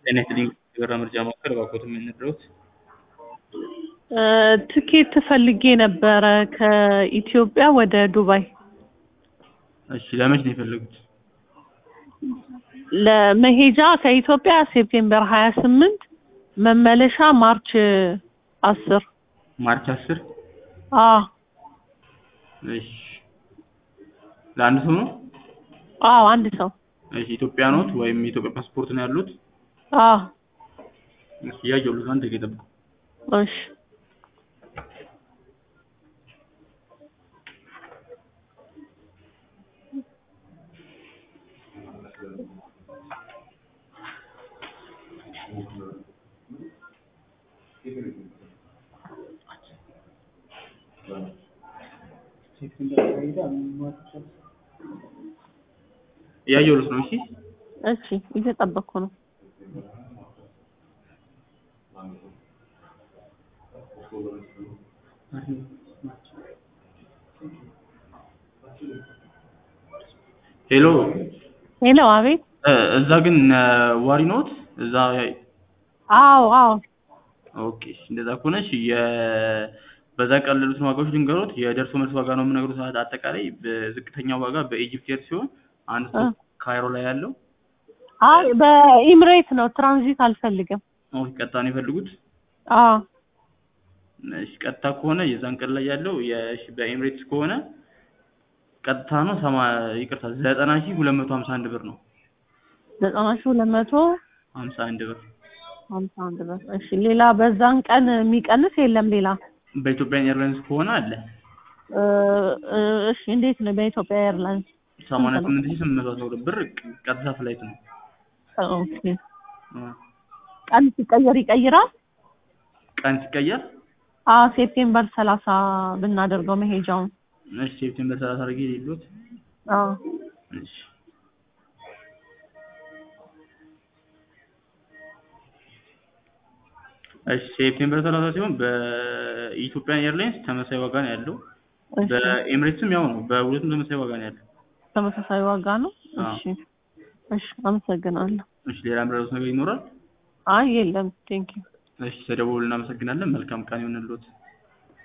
ጤና ይስጥልኝ የበራ ምርጫ ማዕከል እባክዎትን ምን ልርዳዎት? ትኬት ፈልጌ ነበረ ከኢትዮጵያ ወደ ዱባይ እሺ ለመች ነው የፈለጉት? ለመሄጃ ከኢትዮጵያ ሴፕቴምበር ሀያ ስምንት መመለሻ ማርች አስር ማርች አስር አዎ እሺ ለአንድ ሰው ነው? አዎ አንድ ሰው እሺ ኢትዮጵያ ኖት ወይም የኢትዮጵያ ፓስፖርት ነው ያሉት? አዎ እሺ እያየሁልዎት ነው አንድ ደቂቃ ይጠብቁ። እሺ እያየሁልዎት ነው እሺ እሺ እየጠበቅኩ ነው ሄሎ ሄሎ አቤት እ እዛ ግን ነዋሪ ኖት? እዛ አዎ አዎ ኦኬ እሺ እንደዛ ከሆነ እሺ የ በዛ ቀን ያሉትን ዋጋዎች ልንገሮት የደርሶ መልስ ዋጋ ነው የምነግሮት አጠቃላይ በዝቅተኛው ዋጋ በኢጅፕት ኤር ሲሆን አንድ ሰው ካይሮ ላይ ያለው አይ በኢምሬት ነው ትራንዚት አልፈልግም ኦኬ ቀጥታ ነው የፈለጉት? አዎ እሺ ቀጥታ ከሆነ የዛን ቀን ላይ ያለው የእሺ በኤምሬትስ ከሆነ ቀጥታ ነው ሰማ ይቅርታ ዘጠና ሺህ ሁለት መቶ ሀምሳ አንድ ብር ነው ዘጠና ሺህ ሁለት መቶ ሀምሳ አንድ ብር ሀምሳ አንድ ብር እሺ ሌላ በዛን ቀን የሚቀንስ የለም ሌላ በኢትዮጵያ ኤርላይንስ ከሆነ አለ እ እ እሺ እንዴት ነው በኢትዮጵያ ኤርላይንስ ሰማንያ ስምንት ሺህ ስምንት መቶ አስራ ሁለት ብር ቀጥታ ፍላይት ነው ኦኬ እ ቀን ሲቀየር ይቀይራል ቀን ሲቀየር አዎ ሴፕቴምበር ሰላሳ ብናደርገው መሄጃውን እሺ ሴፕቴምበር ሰላሳ አድርጌ የሌሎት አዎ እሺ እሺ ሴፕቴምበር ሰላሳ ሲሆን በኢትዮጵያ ኤርላይንስ ተመሳሳይ ዋጋ ነው ያለው እሺ በኤምሬትስም ያው ነው በሁለቱም ተመሳሳይ ዋጋ ነው ያለው ተመሳሳይ ዋጋ ነው አዎ። እሺ እሺ አመሰግናለሁ እሺ ሌላ የምረዱት ነገር ይኖራል አይ የለም ቴንኪው እሺ ተደውሉ እናመሰግናለን መልካም ቀን ይሁንልዎት